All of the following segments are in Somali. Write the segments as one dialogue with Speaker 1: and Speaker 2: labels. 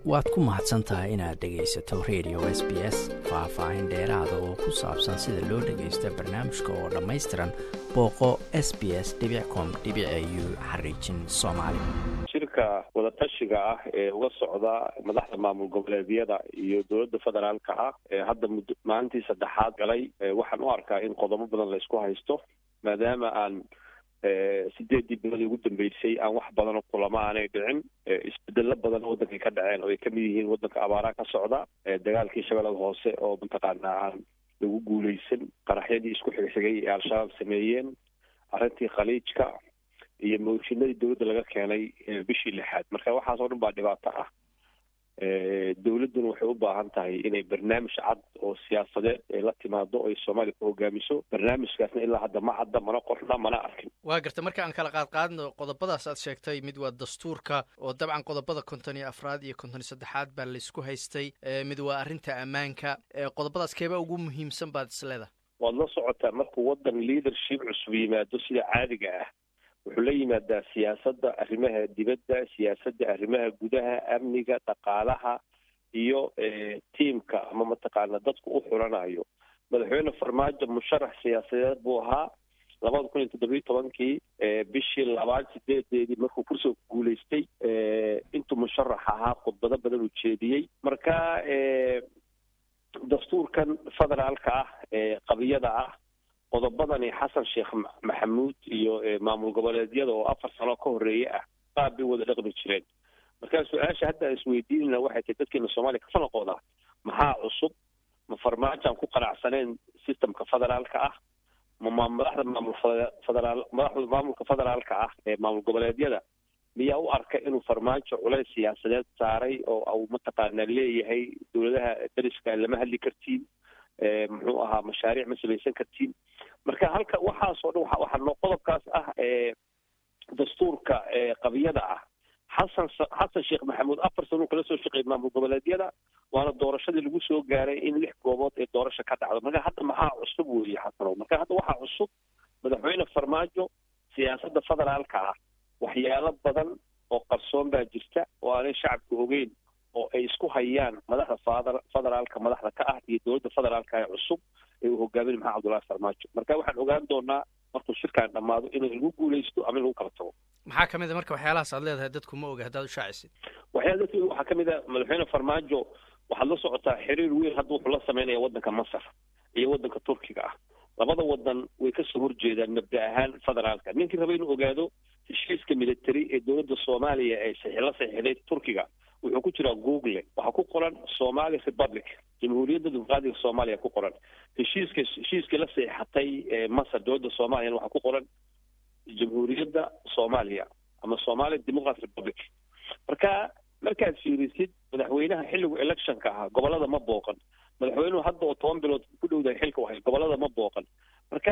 Speaker 1: waad ku mahadsan tahay inaad dhegaysato radio s b s faah-faahin dheeraada oo ku saabsan sida loo dhagaysto barnaamijka oo dhammaystiran booqo s b s com u xariijin soomaali
Speaker 2: shirka wadatashiga ah ee uga socda madaxda maamul goboleedyada iyo dowladda federaalka ah ee hadda mud maalintii saddexaad galay waxaan u arkaa in qodobo badan la isku haysto maadaama aan sideedii biloodii ugu dambeysay aan wax badanoo kulamo aanay dhicin isbedelo badan waddankay ka dhaceen oo ay kamid yihiin waddanka abaaraha ka socda dagaalkii shabeellada hoose oo mataqaanaa aan lagu guuleysan qaraxyadii isku xigxigay ee al-shabaab sameeyeen arrintii khaliijka iyo mooshinadii dowladda laga keenay bishii lixaad marka waxaas oo dhan baa dhibaato ah dowladduna waxay u baahan tahay inay barnaamij cad oo siyaasadeed ay la timaado o ay soomaaliya ku hogaamiso barnaamijkaasna ilaa hadda ma cadda mana qorna mana arkin
Speaker 3: waa garta marka aan kala qaad qaadno qodobadaas aad sheegtay mid waa dastuurka oo dabcan qodobada konton iyo afraad iyo konton iyo saddexaad baa laysku haystay mid waa arrinta ammaanka qodobadaas keebaa ugu muhiimsan baad isleedahay
Speaker 2: waad la socotaa markuu waddan leadership cusub yimaado sida caadiga ah wuxuu la yimaadaa siyaasadda arrimaha dibadda siyaasadda arrimaha gudaha amniga dhaqaalaha iyo tiamka ama mataqaana dadku u xulanayo madaxweyne farmaajo musharax siyaasadeed buu ahaa labada kun iyo toddobiyo tobankii bishii labaad sideedeedii markuu kursiga ku guuleystay intuu musharax ahaa khudbado badan uu jeediyey marka dastuurkan federaalka ah ee qabiyada ah qodobadani xasan sheekh maxamuud iyo maamul goboleedyada oo afar sano ka horeeye ah qaab bay wada dhaqmi jireen markaa su-aasha hadda aan isweydiinayna waxay tahay dadkeena soomaaliya ka falaqooda maxaa cusub ma farmaajaan ku qanacsaneen systemka federaalka ah ma madaxda maamul federaal madaxda maamulka federaalka ah ee maamul goboleedyada miyaa u arka inuu farmaajo culays siyaasadeed saaray oo au mataqaanaa leeyahay dowladaha dariska lama hadli kartiin muxuu ahaa mashaariic ma samaysan kartiin marka halka waxaasoo dhan waxaa noo qodobkaas ah dastuurka qabiyada ah xasan xasan sheekh maxamuud afar sanuu kala soo shaqeeyay maamul goboleedyada waana doorashadii lagu soo gaaray in lix goobood ee doorasha ka dhacdo marka hadda maxaa cusub weeye xasanow marka hadda waxaa cusub madaxweyne farmaajo siyaasadda federaalka ah waxyaalo badan oo qarsoon baa jirta oo aanay shacabka ogeyn oo ay isku hayaan madaxda fadr federaalka madaxda ka ah iyo dowladda federaalka ee cusub ee uu hogaaminay maxamed abdullahi farmaajo marka waxaan ogaan doonaa markuu shirkaan dhammaado in lagu guuleysto ama in lagu kala tago
Speaker 3: maxaa kamid a marka waxyaalahaas aad leedahay dadku ma oga haddaad ushaacisid
Speaker 2: waxyaala dadku waxaa kamid a madaxweyne farmaajo waxaad la socotaa xiriir weyn hadda wuxuu la sameynaya waddanka masar iyo waddanka turkiga ah labada wadan way kasoo horjeedaan mabda ahaan federaalka ninkii raba inuu ogaado heshiiska military ee dowladda soomaaliya ee la saxiixday turkiga wuxuu ku jiraa google waxaa ku qoran somali republic jamhuuriyadda dimuqraadiga soomaaliya ku qoran heshiiska heshiiskii la seexatay masar dowladda soomaaliyana waxaa ku qoran jamhuuriyadda soomaaliya ama somali democrat republic marka markaad fiirisid madaxweynaha xilligu electionka ahaa gobolada ma booqan madaxweynuhu hadda oo toban bilood ku dhowdahay xilka wahay gobolada ma booqan marka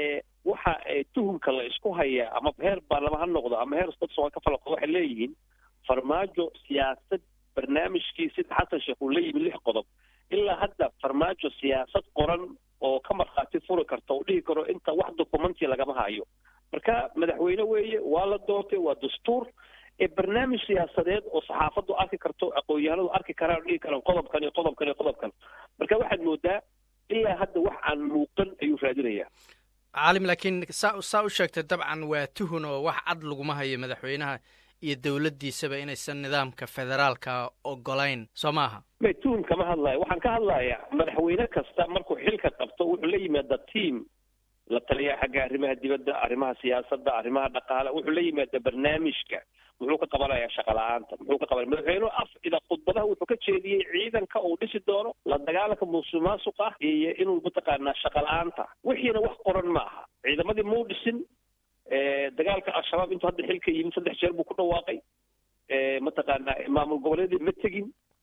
Speaker 2: waxa tuhumka la isku hayaa ama heer baarlama ha noqdo ama heer dad soomaali ka falaqo waxay leeyihiin farmaajo siyaasad barnaamijkii sida xasan sheekh uu la yimi lix qodob ilaa hadda farmaajo siyaasad qoran oo ka markhaati furi karta oo dhihi karo inta wax documentia lagama hayo marka madaxweyne weeye waa la doortay waa dastuur ee barnaamij siyaasadeed oo saxaafaddu arki karto aqoon-yahanadu arki karaan dhihi karaan qodobkan iyo qodobkan iyo qodobkan marka waxaad moodaa ilaa hadda wax aan muuqan ayuu raadinayaa
Speaker 3: caalim laakiin saa saa u sheegtay dabcan waa tuhun oo wax cad laguma hayo madaxweynaha iyo dowladdiisaba inaysan nidaamka federaalka ogolayn soo maaha
Speaker 2: may tuhun kama hadlayo waxaan ka hadlayaa madaxweyne kasta markuu xilka qabto wuxuu la yimaada team la taliyaa xagga arrimaha dibadda arrimaha siyaasadda arrimaha dhaqaale wuxuu la yimaada barnaamijka muxuu ka qabanayaa shaqa la-aanta muxuu ka qabanaya madaxweynuhu af ida khudbadaha wuxuu ka jeediyey ciidanka uu dhisi doono la dagaalanka musuq maasuq ah iyo inuu mataqaanaa shaqa la-aanta wixiina wax qoran ma aha ciidamadii muu dhisin dagaalka al-shabaab intuu hadda xilka yimid saddex jeer buu ku dhawaaqay mataqaanaa maamul goboleedii ma tegin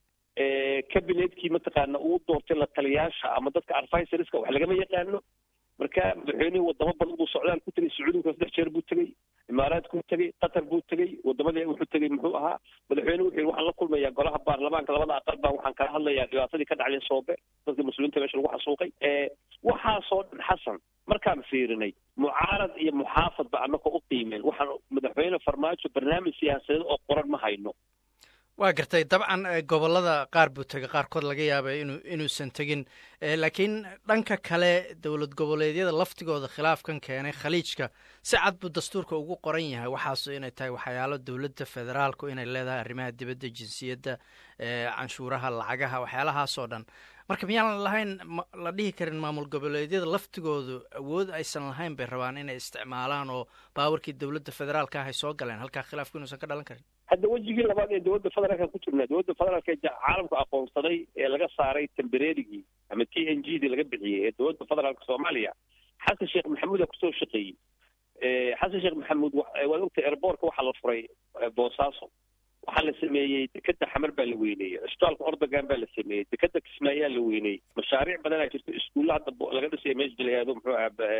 Speaker 2: cabinetkii mataqaana uu doortay la taliyaasha ama dadka advisorska wax lagama yaqaano marka madaxweynihii wadamo badan buu socdaal ku tegay sacuudiga saddex jeer buu tegey imaaraadkuu tegey qatar buu tegey wadamadii wuxuu tegey muxuu ahaa madaxweyne wuxuu yidhi waxaan la kulmayaa golaha baarlamaanka labada aqal baa waxaan kala hadlayaa dhibaatadii ka dhacday soobe dadka muslimiinta meesha lagu xasuuqay waxaasoo dhan xasan markaan fiirinay mucaarad iyo muxaafadba annagoo u qiimeen waxaan madaxweyne farmaajo barnaamij siyaasadeed oo qoran ma hayno
Speaker 3: waa gartay dabcan gobollada qaar buu tegay qaarkood laga yaabay inu inuusan tegin laakiin dhanka kale dowlad goboleedyada laftigooda khilaafkan keenay khaliijka si cad buu dastuurka ugu qoran yahay waxaasu inay tahay waxyaalo dowladda federaalku inay leedahay arrimaha dibadda jinsiyadda canshuuraha lacagaha waxyaalahaasoo dhan marka miyaan lahayn la dhihi karin maamul goboleedyada laftigoodu awood aysan lahayn bay rabaan inay isticmaalaan oo baawarkii dowladda federaalka ah ay soo galeen halkaa khilaafku inuusan ka dhalan karin
Speaker 2: hadda wejigii labaad ee dowladda federaalka ku jirnaa dowladda federaalka ee caalamka aqoonsaday ee laga saaray tembereerigii ama t n g dii laga bixiyey ee dowladda federaalka soomaaliya xasan sheekh maxamuud aa kusoo shaqeeyey xasan sheekh maxamuud waad ogtay airboortka waxaa la furay boosaaso waxaa la sameeyey dekeda xamar baa la weyneeyey cisbitaalka ordogan baa la sameeyey dekeda kismaayaa la weyneeyey mashaariic badanaa jirto iskuulla hadda laga dhisaya meesha layaado muxuu aha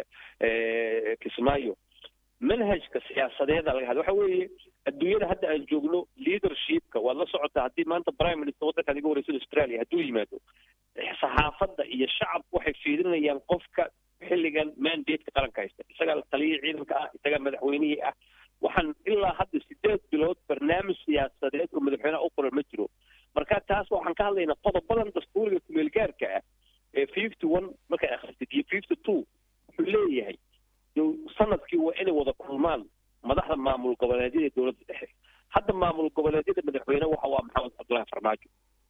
Speaker 2: kismaayo manhajka siyaasadeeda laga hadla waxa weeye adduunyada hadda aan joogno leadershipka waad la socotaa haddii maanta prime minister waddankaad iga wareysan australia hadduu yimaado saxaafadda iyo shacabku waxay fiirinayaan qofka xilligan mandateka qaranka haysta isagaa taliyihii ciidanka ah isagaa madaxweynihii ah waxaan ilaa hadda sideed bilood barnaamij siyaasadeed oo madaxweyneha u qoran ma jiro marka taas waxaan ka hadlaynaa qodobadan dastuuriga kumeelgaarka ah ee fifty one markay akhristid iyo fifty two wuxuu leeyahay sanadkii waa inay wada kulmaan madaxda maamul goboleedyada dowladda dhexe hadda maamul goboleedyada madaxweyne waxa waa maxamed cabdullahi farmaajo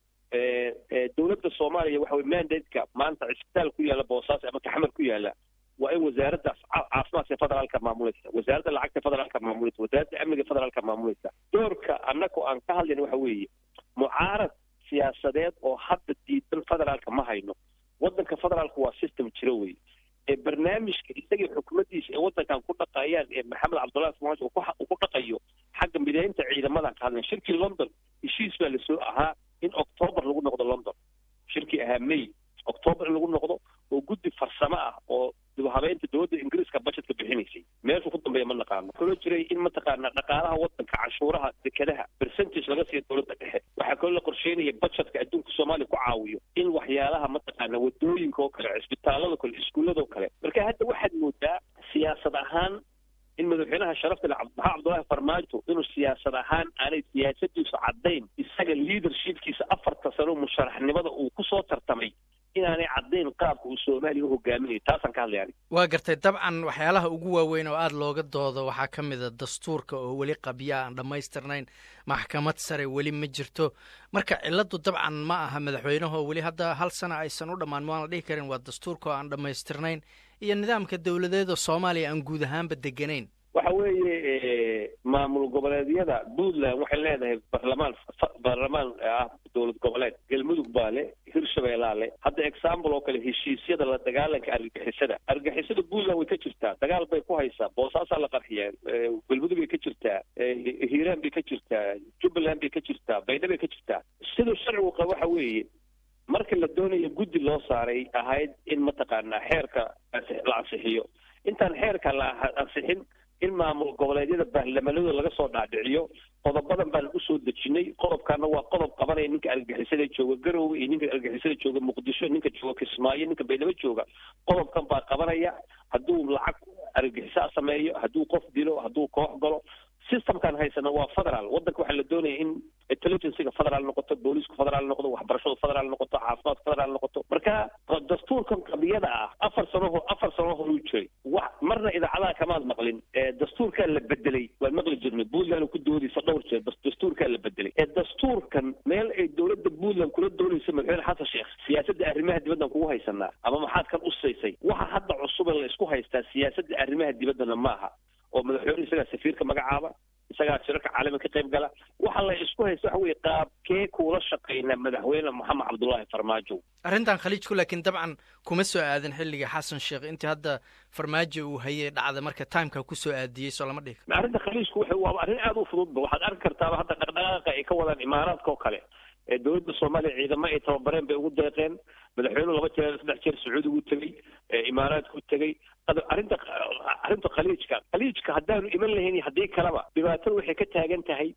Speaker 2: dowladda soomaaliya waxa weye mandateka maanta cisbitaal ku yaalla boosaaso ama kaxamar ku yaalla waa in wasaaradda caafimaadka federaalka maamulaysa wasaaradda lacagta federaalka maamulaysa wasaaradda amniga federaalka maamulaysa doorka annagoo aan ka hadlayna waxa weeye mucaarad siyaasadeed oo hadda diidan federaalka ma hayno waddanka federaalka waa system jiro wey ee barnaamijka isagii xukuumaddiisa ee waddankan ku dhaqayaan ee maxamed cabdullahi farmaajo uu ku dhaqayo xagga mideynta ciidamadan ka hadlayn shirkii london heshiis baa lasoo ahaa in octoobar lagu noqdo london shirkii ahaa may octoobar in lagu noqdo oo guddi farsamo ah oo dibhabeynta dowladda ingiriiska budgetka bixinaysay meeshuu ku dambeeya ma naqaano kaloo jiray in mataqaana dhaqaalaha waddanka canshuuraha dekadaha percentage laga siiyo dowladda dhexe waxaa kaloo la qorsheynaya budgetka adduunka soomaaliya ku caawiyo in waxyaalaha mataqaana wadooyinka oo kale cisbitaalada kale iskuullada kale marka hadda waxaad moodaa siyaasad ahaan in madaxweynaha sharafta le maxamed cabdullaahi farmaajo inuu siyaasad ahaan aanay siyaasadiisu caddayn isaga leadershipkiisa afarta sano musharaxnimada uu kusoo tartamay inaanay caddayn qaabka uu soomaaliya u hogaaminayo taasaan ka hadlaya anig
Speaker 3: waa gartay dabcan waxyaalaha ugu waaweyn oo aada looga doodo waxaa ka mid a dastuurka oo weli qabya aan dhammaystirnayn maxkamad sare weli ma jirto marka cilladdu dabcan ma aha madaxweynahoo weli hadda hal sana aysan u dhammaan waan la dhihi karin waa dastuurka oo aan dhammaystirnayn iyo nidaamka dowladeeda soomaaliya aan guud ahaanba deganayn
Speaker 2: waxa weeye maamul goboleedyada puntland waxay leedahay barlamaan baarlamaan ah dowlad goboleed galmudug baa le hirshabeellaa le hadda example oo kale heshiisyada la dagaalanka argagixisada argagixisada puntland way ka jirtaa dagaal bay ku haysaa boosaasaa la qarxiyaa galmudug bay ka jirtaa hiiraan bay ka jirtaa jubbaland bay ka jirtaa baydha bay ka jirtaa siduu sharcigu qaba waxa weeye marka la doonayo guddi loo saaray ahayd in mataqaanaa xeerka la ansixiyo intaan xeerka la ansixin in maamul goboleedyada baarlamanadooda laga soo dhaadhiciyo qodobadan baan u soo dejinay qodobkaana waa qodob qabanaya ninka argagixisada jooga garowe iyo ninka argagixisada jooga muqdisho ninka jooga kismaayo ninka baydhabo jooga qodobkan baa qabanaya hadduu lacag argagixisaa sameeyo hadduu qof dilo hadduu koox galo systemkan haysana waa federaal waddanka waxaa la doonaya in intelligencega federaal noqoto booliisku federaal noqdo waxbarashadu federaal noqoto caafimaadku federaal noqoto marka dastuurkan qadiyada ah afar sano afar sano horuu jiray wax marna idaacadaha kamaad maqlin dastuurkaa la bedelay waan maqli jirnay puntland ku doodaysa dhowr jeer dastuurkaa la bedelay ee dastuurkan meel ay dowladda puntland kula doonaysa madaxweyne xasan sheekh siyaasadda arrimaha dibaddan kugu haysanaa ama maxaad kan usaysay waxa hadda cusub ee la isku haystaa siyaasadda arrimaha dibaddana maaha oo madaxweyne isagaa safiirka magacaaba isagaa shirarka caalamiga ka qayb gala waxa la isku haysta waxa weye qaabkee kuula shaqaynaa madaxweyne moxamed cabdullaahi farmaajo
Speaker 3: arrintan khaliijku laakiin dabcan kuma soo aadin xilliga xasan sheekh intii hadda farmaajo uu hayay dhacda marka timeka kusoo aadiyey soo lama dhihi
Speaker 2: arrinta khaliijku waxa waa arrin aada u fududba waxaad arki kartaaba hadda dhaqdhaqaaqa ay ka wadaan imaaraadka oo kale ee dowladda soomaaliya ciidamo ay tababareen bay ugu deeqeen madaxweynuhu laba jeer saddex jeer sacuudigu tegey imaaraadku tegey arrinta arrinta khaliijka khaliijka haddaanu iman lahayn haddii kaleba dhibaatada waxay ka taagan tahay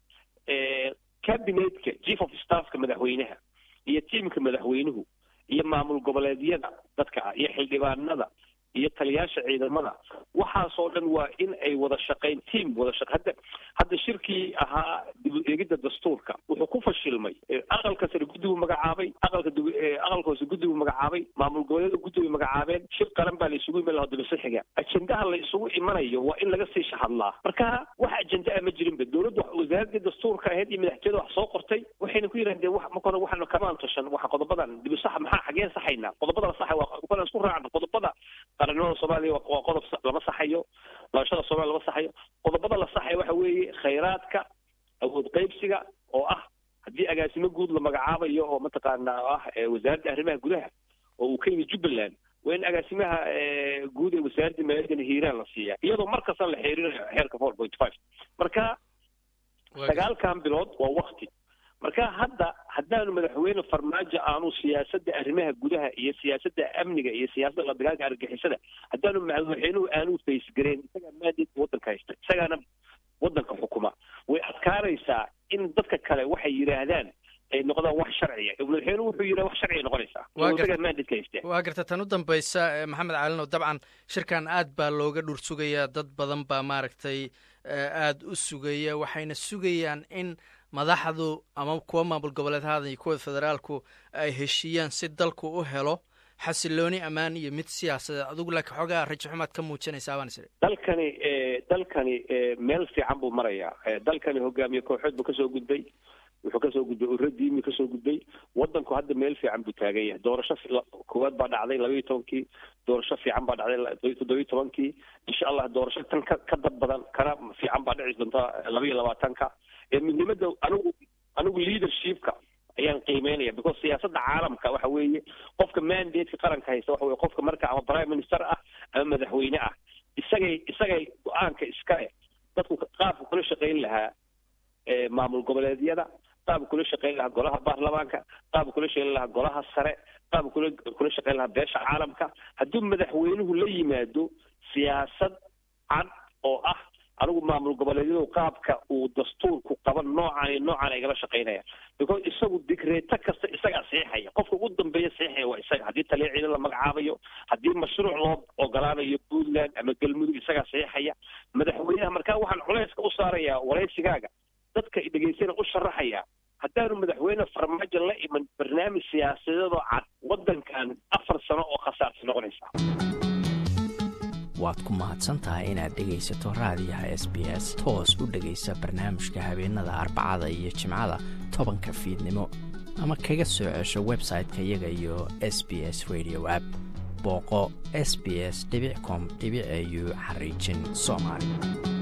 Speaker 2: cabinetka chief of staffka madaxweynaha iyo tiimka madaxweynuhu iyo maamul goboleedyada dadka ah iyo xildhibaanada iyo taliyaasha ciidamada waxaasoo dhan waa in ay wada shaqayn team wada shaq hadda hadda shirkii ahaa dib eegidda dastuurka wuxuu ku fashilmay aqalka sare guddi buu magacaabay aqalka aqalka hoose guddi buu magacaabay maamul goboleeda guddi bay magacaabeen shir qaran baa la isugu iman lahaa dibasixiga ajendaha la isugu imanayo waa in laga sii shahadlaa marka wax ajenda a ma jirinba dowladda wasaaradii dastuurka ahayd iyo madaxtooyada wax soo qortay waxayna ku yidhahdeen wax marka hore waxaanu kamaan tashan waxa qodobadan dibisax maxaa xageen saxaynaa qodobada la saxay waa kulan isku raacna qodobada qarannimada soomaaliya waa qodob lama saxayo doorashada soomaliya lama saxayo qodobada la saxaya waxa weeye khayraadka awood qaybsiga oo ah haddii agaasimo guud la magacaabayo oo mataqaana ah wasaaradda arrimaha gudaha oo uu ka yimid jubbaland waa in agaasimaha guud ee wasaaradda maaliyadana hiiraan la siiya iyadoo mar kasta la xeerinayo xeerka four point five marka sagaalkan bilood waa wakti marka hadda haddaanu madaxweyne farmaajo aanu siyaasadda arrimaha gudaha iyo siyaasadda amniga iyo siyaasadda la dagaalka argixisada haddaanu madaxweynuhu aanu faysgareen isagaa maandeedka waddanka haysta isagaana waddanka xukuma way adkaanaysaa in dadka kale waxay yidhaahdaan ay noqdaan wax sharciya madaxweynuhu wuxuu yidhaha wax sharciya noqonaysaa isagaa maandeedka haysta
Speaker 3: waa garta tan u dambaysa maxamed calinow dabcan shirkan aad baa looga dhur sugayaa dad badan baa maaragtay aada u sugaya waxayna sugayaan in madaxdu ama kuwa maamul goboleedhada iyo kuwa federaalku ay heshiiyaan si dalku u helo xasilooni ammaan iyo mid siyaasadeed adigu laakiin xoogaa rajo xumaad ka muujinaysaa baan isiri
Speaker 2: dalkani dalkani meel fiican buu marayaa dalkani hogaamiye kooxood buu kasoo gudbay wuxuu kasoo gudbay uradiimi kasoo gudbay wadanku hadda meel fiican buu taagan yahay doorasho koowaad baa dhacday labaiyo tobankii doorasho fiican baa dhacday toddobiyo tobankii insha allah doorasho tan ka ka dad badan kana fiican baa dhici doonta labaiyo labaatanka midnimada anigu anigu leadershipka ayaan qiimeynaya because siyaasadda caalamka waxa weeye qofka mandateka qaranka haysta waxa weye qofka marka ama prime minister ah ama madaxweyne ah isagay isagay go-aanka iskale dadku qaabka kula shaqayn lahaa maamul goboleedyada qaabka kula shaqayn lahaa golaha baarlamaanka qaabka kula shaqayn lahaa golaha sare qaabka kula kula shaqayn lahaa beesha caalamka hadduu madaxweynuhu la yimaado siyaasad cad oo ah anigu maamul goboleedyadu qaabka uu dastuurku qaba noocan iyo noocan igala shaqaynaya because isagu digreeto kasta isagaa saxiixaya qofka ugu dambeeya saxiixaya waa isaga haddii taliya ciidan la magacaabayo haddii mashruuc loo ogolaanayo puntland ama galmudug isagaa saxiixaya madaxweynaha markaa waxaan culayska u saarayaa waraysigaaga dadka dhegaysana u sharaxaya haddaanu madaxweyne farmaajo la iman barnaamij siyaasadeedoo cad waddankan afar sano oo khasaarta noqonaysa
Speaker 1: waad ku mahadsantahay inaad dhegaysato raadiyaha s b s toos u dhegaysa barnaamijka habeenada arbacada iyo jimcada tobanka fiidnimo ama kaga soo cesho website-ka iyaga iyo s b s radio app booqo s b s com au xariijin soomaali